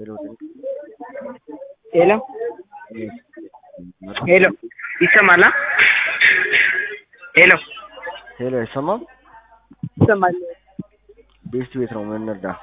ሄሎ ሄሎ ሄሎ ይሰማል? አ? ሄሎ ሄሎ አይሰማም? ይሰማል? ቤስት ቤት ነው ምን እንርዳ?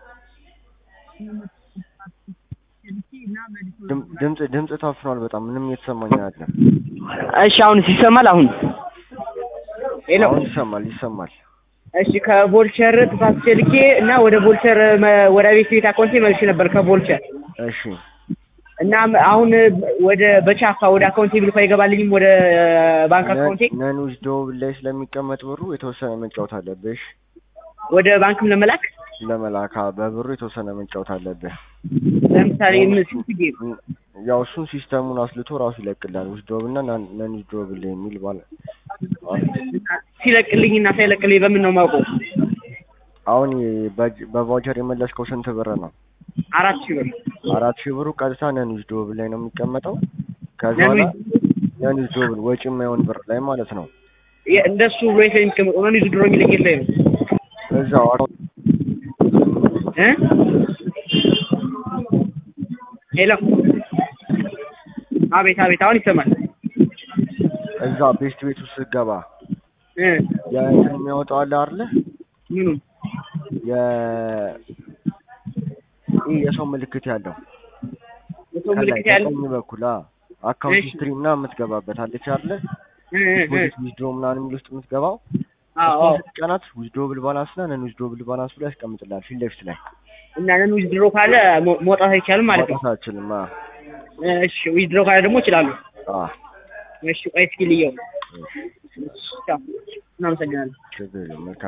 ድም- ድምጽ ድምጽ ታፍኗል በጣም ምንም እየተሰማኝ አይደለም። እሺ አሁንስ ይሰማል? አሁን ሄሎ አሁን ይሰማል ይሰማል። እሺ ከቦልቸር ተሳስቼ ልኬ እና ወደ ቦልቸር መ- ወደ ቤት ቤት አካውንቴ መልሼ ነበር ከቦልቸር እሺ እና ም- አሁን ወደ በቻፋ ወደ አካውንቴ ብልኮ አይገባልኝም ወደ ባንክ አካውንቴ ነን ዊዝዶብል ላይ ስለሚቀመጥ ብሩ የተወሰነ መጫወት አለብሽ። ወደ ባንክም ለመላክ ለመላካ በብሩ የተወሰነ መጫወት አለብህ። ለምሳሌ ምን ስንት ጊዜ ያው እሱን ሲስተሙን አስልቶ ራሱ ይለቅላል። ዊዝዶብል እና ነን ዊዝዶብል የሚል ባለ ሲለቅልኝ እና ሳይለቅልኝ በምን ነው የማውቀው? አሁን በ- በቫውቸር የመለስከው ስንት ብር ነው? አራት ሺህ ብር አራት ሺህ ብሩ ቀጥታ ነን ዊዝዶብል ላይ ነው የሚቀመጠው። ከዛ ነን በኋላ ዊዝ- ነን ዊዝዶብል ወጪ የማይሆን ብር ላይ ማለት ነው። የ- እንደሱ ብሎ የሚቀመጠው ነው ድሮ የሚለኝ የለም እዛው አካውንት እ ሄሎ አቤት አቤት አሁን ይሰማል እዛ ቤስት ቤት ውስጥ ስትገባ እ የእንትን የሚያወጣው አለ አይደለ? ምኑ የ ይህ የሰው ምልክት ያለው የሰው ከላይ ምልክት ያለው በቀኝ በኩል አ አካውንት እሺ። ሂስትሪ ምናምን የምትገባበት አለች አይደለ? እ እ እ ዲፖዚት ዊዝድሮ ምናምን የሚል ውስጥ የምትገባው አዎ እሱን ስትቀናት ዊዝድሮብል ባላንስ እና ነን ዊዝድሮብል ባላንስ ብሎ ያስቀምጥልሃል ፊት ለፊት ላይ እና ነን ዊዝድሮ ካለ መ- መውጣት አይቻልም ማለት ነው ማውጣት አትችልም። አ እሺ ዊዝድሮ ካለ ደግሞ እችላለሁ አ እሺ ቆይ እስኪ ልየው እሺ ቻው እናመሰግናለን ችግር የለም መልካም